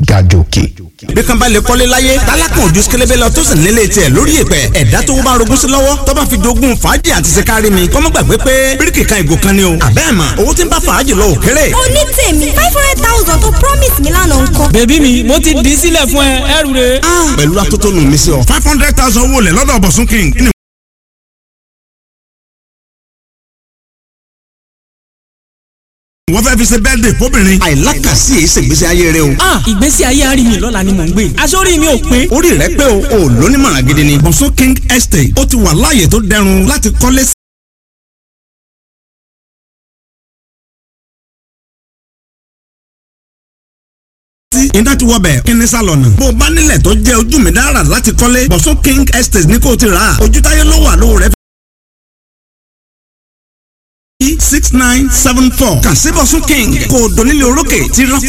ga jòkè. bí kan bá lè kọ́lé láyé tálákùn ojú sikélébé lọ tó sì nílé tiẹ̀ lórí ìpẹ́ ẹ̀dá tó bá rogún sí lọ́wọ́ tó bá fi jogún fàájì àti ṣe kárí mi kọ́mọ́ gbàgbé pé bíríkì kan ìgò kan ni o àbẹ́ẹ̀ mà owó tí ń bá fàájì lọ òkèrè. oní tèmi five hundred thousand tó promise mi lánàá ńkọ́. bèbí mi mo ti dì í sílẹ̀ fún ẹ ẹrù rẹ̀. pẹ̀lú atótónu mi sí ọ. five hundred thousand owó lẹ̀ lọ́dọ̀ bọ̀sún king ní wọ́n fẹ́ fi ṣe bẹ́ẹ̀dẹ̀ fóbìnrin. àìlákàsí èyí ṣègbésí ayé rẹ o. ah ìgbésí ayé àárín mi lọ́la ni mò ń gbé aṣọ́rí mi ò pé. orí rẹ pé o ò lónímọ̀ràn gidi ni. bọ̀sún king estate ó ti wà láàyè tó dẹrùn láti kọ́lé sí. iná ti wọbẹ̀ kíní sálọ̀nà. bó o bá nílẹ̀ tó jẹ́ ojú mi dára láti kọ́lé bọ̀sún king estate ní kó o ti rà á. ojú táyé ló wà lówó rẹ̀ six nine seven four kàn sí bọ̀sún king kò dónílé orókè tí ráfà